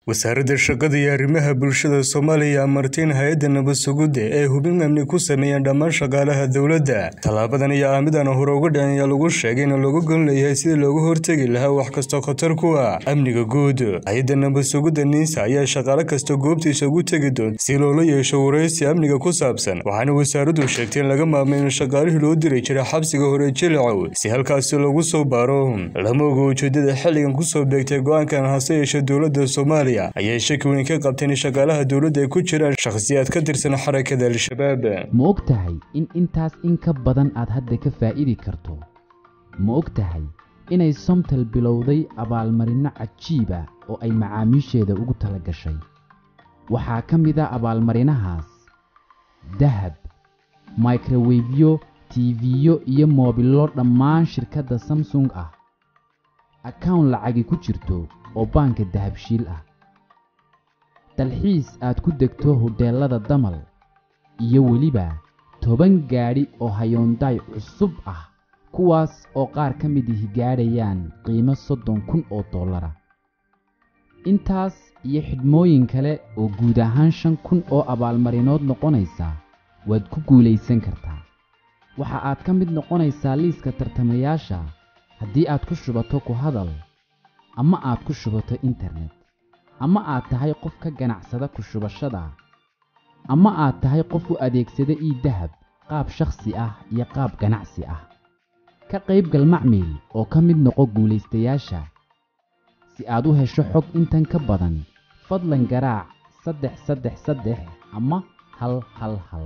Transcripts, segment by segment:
wasaaradda shaqada iyo arrimaha bulshada soomaaliya amartiin hay-adda nabad sugidda ee hubin amni ku sameeyeen dhammaan shaqaalaha dowladda tallaabadan iyo aamidan hore uga dhacan ayaa lagu sheegay in looga gon leeyahay sidii looga hortegi lahaa wax kastoo khatar ku ah amniga guud hay-adda nabad sugidda niisa ayaa shaqaale kasta goobtiisa ugu tegi doonta si loola yeesho waraysi amniga ku saabsan waxaana wasaaraddu sheegtay in laga maamay in shaqaalihii loo diri jiray xabsiga hore jilicow si halkaasi lagu soo baaro lama oga ujeedada xilligan kusoo beegtay go-aankan hase yeeshe dowladda soomaaliya ayay shaki weyn ka qabteen in shaqaalaha dowladda ay ku jiraan shakhsiyaad ka tirsan xarakada al-shabaab ma og tahay in intaas in ka badan aad hadda ka faa'idi karto ma og tahay inay somtal bilowday abaalmarinno cajiiba oo ay macaamiisheeda ugu tala gashay waxaa ka mid a abaalmarinahaas dahab microwefyo tiifiyo iyo moobillo dhammaan shirkadda samsung ah akawn lacagi ku jirto oo baanka dahabshiil ah dalxiis aad ku degto hodheellada damal iyo weliba toban gaadhi oo hayoondaay cusub ah kuwaas oo qaar ka mid ihi gaadhayaan qiimo soddon kun oo dollara intaas iyo xidhmooyin kale oo guud ahaan shan kun oo abaalmarinood noqonaysa waad ku guulaysan kartaa waxa aad ka mid noqonaysaa liiska tartamayaasha haddii aad ku shubato ku hadal ama aad ku shubato internet ama aad tahay qof ka ganacsada ku shubashada ama aad tahay qof u adeegsada ii dahab qaab shakhsi ah iyo qaab ganacsi ah ka qaybgal macmiil oo ka mid noqo guulaystayaasha si aad u hesho xog intan ka badan fadlan garaac saddex saddex saddex ama hal hal hal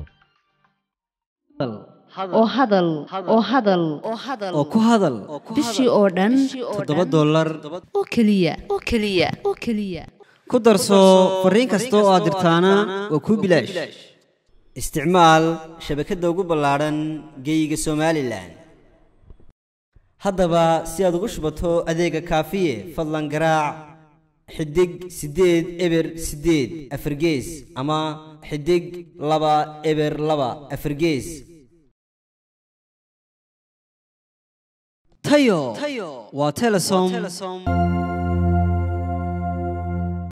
oo hadal oo hadal oo ku hadal bishii oo dhan toddoba dollar oo keliya oo keliya oo keliya ku darso fariin kasta oo aad dirtaana waa kuu bilaash isticmaal shabakadda ugu ballaadhan geeyiga somalilan haddaba si aad ugu shubato adeega kaafiye fadlan garaac xidig siddeed eber siddeed afargees ama xidig laba eber laba afargees tayo waa telesom